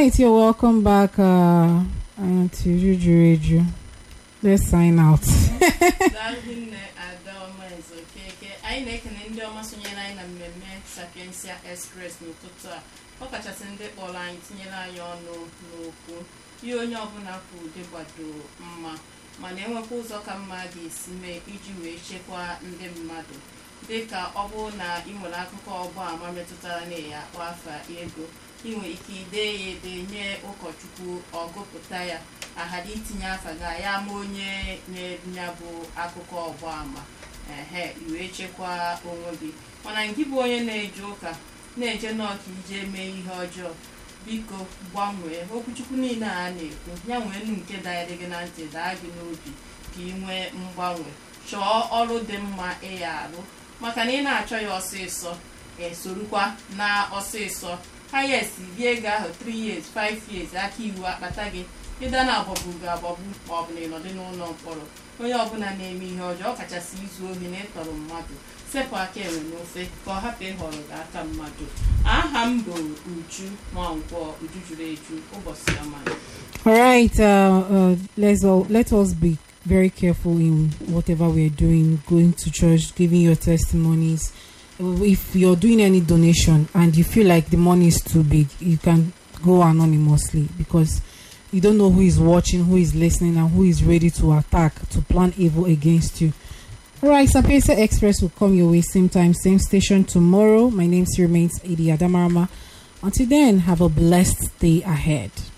right, you're welcome back uh, uh, to Juju Radio. Let's sign out. daalụ nne adaọma ezokeke anyị na-ekene ndị ọma sonyere anyị na mmemme sapiensia express n'ụtụtụ a ọ kachasị ndị kpọrọ anyị tinyere anyị ọnụ n'okwu ihe onye ọbụla kwuru dị gbado mma mana enwekwa ụzọ ka mma ga-esi mee iji wee chekwaa ndị mmadụ dịka ọ bụrụ na ị nwere akụkọ ọgbaama metụtara na ya akpọ afa ego ị nwere ike idee ya ede nye ụkọchukwu ọgụpụta ya aghara itinye afa ga ya ama onye na-ya bụ akụkọ ọgbaama ehe iwee chekwaa onwe gị mana gị bụ onye na-eje ụka na-eje n'ọka ije mee ihe ọjọọ biko gbanwee okwuchukwu niile a na-ekwu ya nwee nu nke danyere gị na ntị daa gị n'obi ka ị nwee mgbanwe chọọ ọrụ dị mma ịya arụ maka na ị na-achọ ya ọsịsọ esorukwa na ọsịsọ hayes bie ego ahụ 3 years 5 years aka iwu akpata gị ịda na agbọgbu ga-agbọgbu ma ọ bụ na ịnọdụ n'ụlọ mkpọrọ onye ọbụla na-eme ihe ọjọọ ọkachasị izu ohi na ịtọrọ mmadụ sepụ aka enwe n'ofe ka ọ hapụ ịhọrọ gị aka mmadụ aha m bụ uju nwankwọ uju juru eju ụbọchị ọma All right, uh, uh, let's all let us be very careful in whatever we're doing, going to church, giving your testimonies. If you're doing any donation and you feel like the money is too big, you can go anonymously because you don't know who is watching, who is listening, and who is ready to attack, to plan evil against you. All right, Sapienza Express will come your way same time, same station tomorrow. My name still remains Adi Adamarama. Until then, have a blessed day ahead.